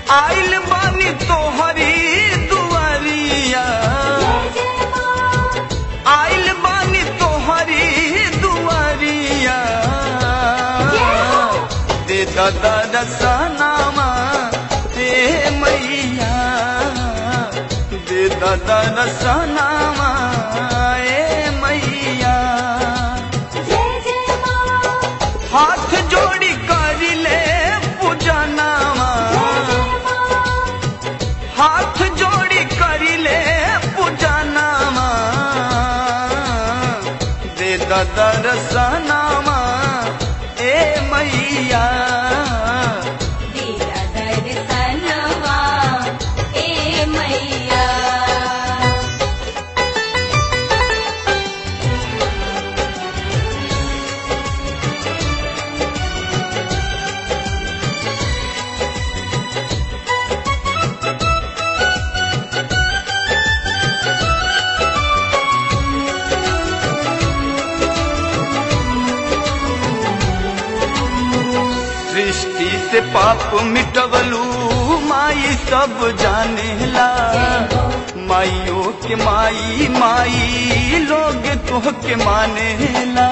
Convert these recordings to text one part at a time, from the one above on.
आइल बानी तोहरी दुआरिया आइल बानी तोहरी दुआरिया दे दादा रसनामा हे मैया दे दादा रसनामा ए मैया हाथ जोड़ी कर ले पूजनामा हाथ जोड़ी कर ले पूजनामा दे दादा रसनामा ए मैया दिया दर्शनवा ए मैया सृष्टि से पाप मिटवलू माई सब जानेला माइयों के माई माई लोग तुह के मानेला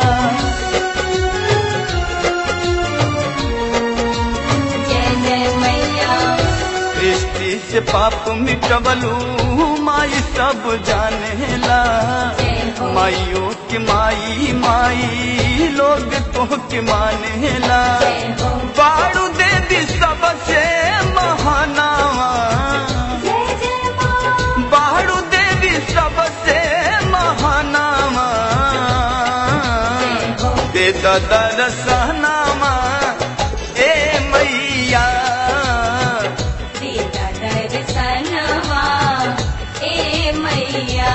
जय जय मैया सृष्टि से पाप मिटवलू माई सब जानेला जय हो माइयों के माई माई लोग तुह के मानेला जय हो बाड़ू दे दी सबसे महानावा जय जय माँ बाड़ू देवी सबसे महानामा जय हो दे दरसनामा ए मैया दिया दर्शनवा ए मैया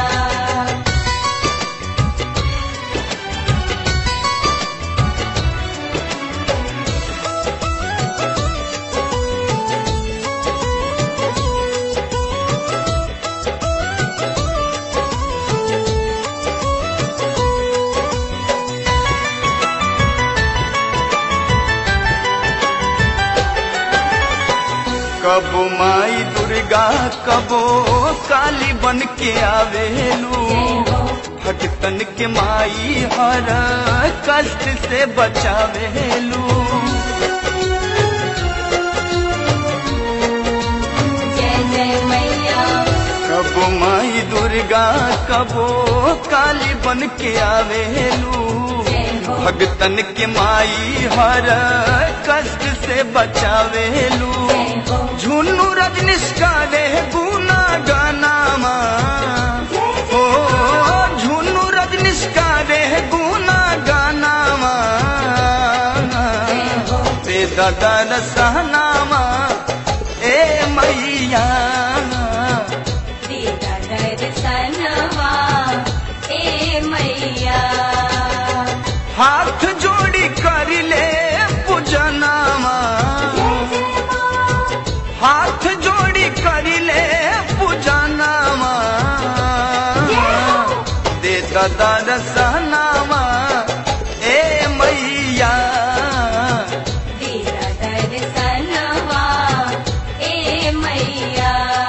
कबो माई दुर्गा कबो काली बन के आवेलू जय हो भटकन के माई हर कष्ट से बचावेलू जय जय मैया कबो माई दुर्गा कबो काली बन के आवेलू जय हो भगतन के माई हर कष्ट से बचावेलू जय हो झुन्नू रजनीश का रे गुना गानामा ओ झुन्नू रजनीश का रे गुना गानामा जय हो ते दादा रसनामा ए मैया दिया दर्शनवा ए मैया हाथ जोड़ी कर ले पूजनामा हाथ जोड़ी कर ले पूजनामा दे दादा रसनामा ए मैया दिया दर्शनवा ए मैया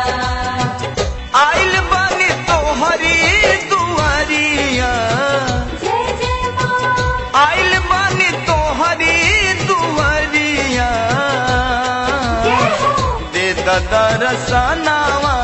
आइल बानी तोहरी दुआरिया जय जय माँ आइल बानी तोहरी दुआरिया दे दादा रसनावा